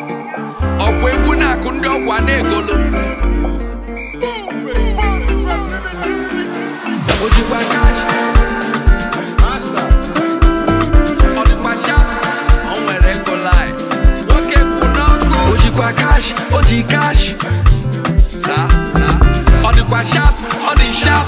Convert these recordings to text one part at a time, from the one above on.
ọkwa egwu na-akụ ndị ọkwa na-egolu o jikwa kash ọ dịkwa shap o nwere ego live nwoke kwụ n'ọkụ o jikwa kash o ji kash Saa, saa. ọ dịkwa shap ọ dị shap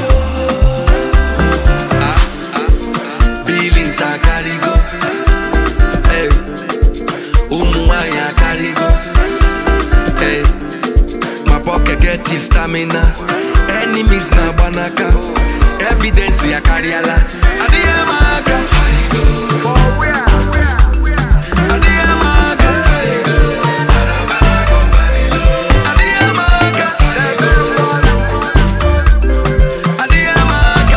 Ah, ah, ah. Billings akarịgo Hey. ụmụ nwanyị akarịgo Hey. my pocket get is stamina enemies na-agba n'aka evidence ya karịala adịghị ama aka adịghị ama aka adịghị ama aka adịghị ama aka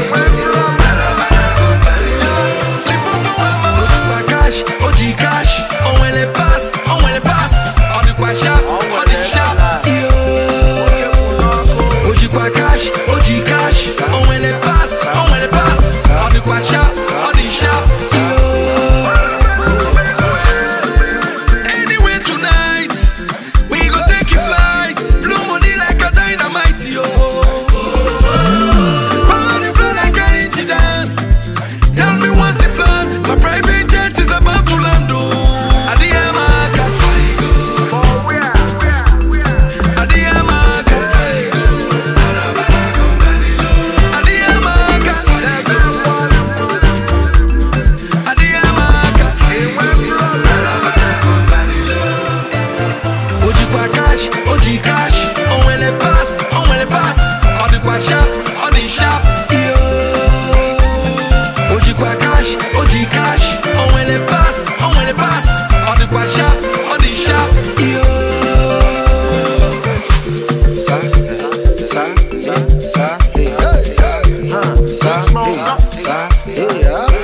Ojikwa cash, o ji cash, o nwere pass, o nwere pass, ọ dịkwa sharp, ọ dị sharp. Yo. O jikwa cash, o ji cash, o nwere pass, o nwere pass, ọ dịkwa sharp, ọ dị sharp. Yo. Anyway tonight, we go take a flight, blow money like a dynamite, yo. Power the flow like an engine. Tell me what's the plan? My private jet is about to land. Oh, Adiamaka. Adiamaka. Adiamaka. Adiamaka. Ojikwa cash, oji cash, onwele pass, onwele pass, odikwa sharp, odi sharp, yo. Ojikwa cash, oji cash, onwele pass, onwele pass, odikwa sharp, odi sharp, yo. Sa, sa, sa, sa, hey, sa, sa, sa, hey, sa, hey, yeah.